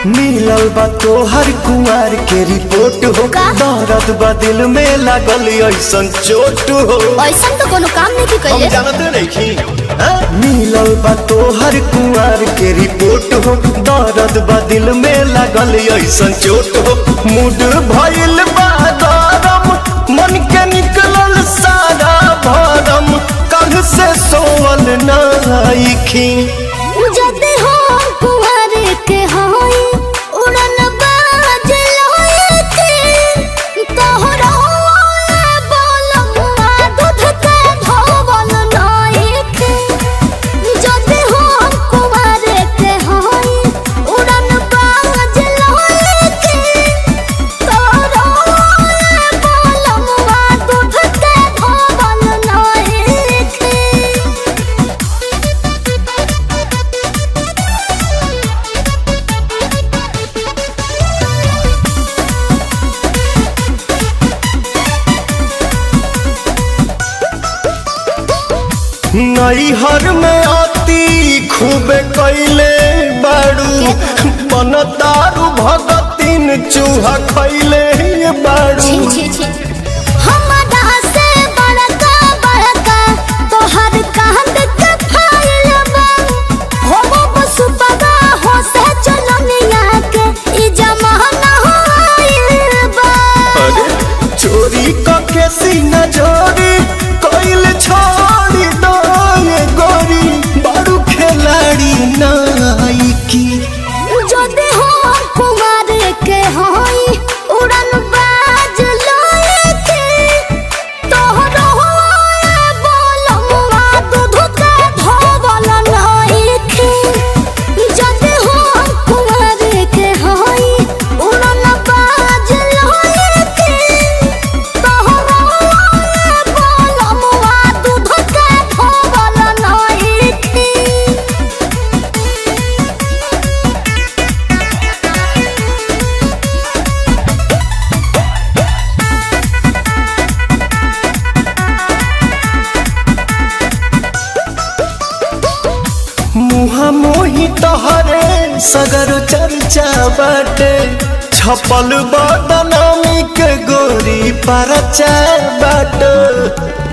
मिलल बा तोहर कुमार के रिपोर्ट हो का? दर्द बा दिल में लागल ऐसन चोट हो ऐसा तो कोनो काम नहीं की हम कइले जानते नहीं मिलल बा तोहर कुमार के रिपोर्ट हो दर्द बा दिल में लागल ऐसन चोट हो मूड भइल बा गरम मन के निकलल सारा भरम कल से सोवल नाइखी जदि हो कुंवर के होई उड़न बाज लोए के तोहरा बोलमुआ दूध के धोवल नाई के जदि हो कुंवर के होई उड़न बाज लोए के तोहरा बोलमुआ दूध के धोवल नाई के नैहर में आती खूब कैले बाड़ू बन दारू भगतीन चूहा खैले बाड़ू छी छी छी हमरा से बड़का बड़का तोहर कांद के फाइल बा हो बस बगा हो से चलनिया के ई जमाना होइल बा अरे चोरी के सीना जोरी कैल छोड़ी दो ये गोरी बाड़ू खिलाड़ी नाइकी जदि हो कुमार के होई उड़न बाज लोए के तोहरो बोलमुआ दूध के धोवल नाई के जदि हो कुमार के होई उड़न बाज लोए के तोहरो बोलमुआ दूध के धोवल नाई के मुहा मोही तहरे सगर चर्चा बाटे छपल बदनामी के गोरी परचा बाटे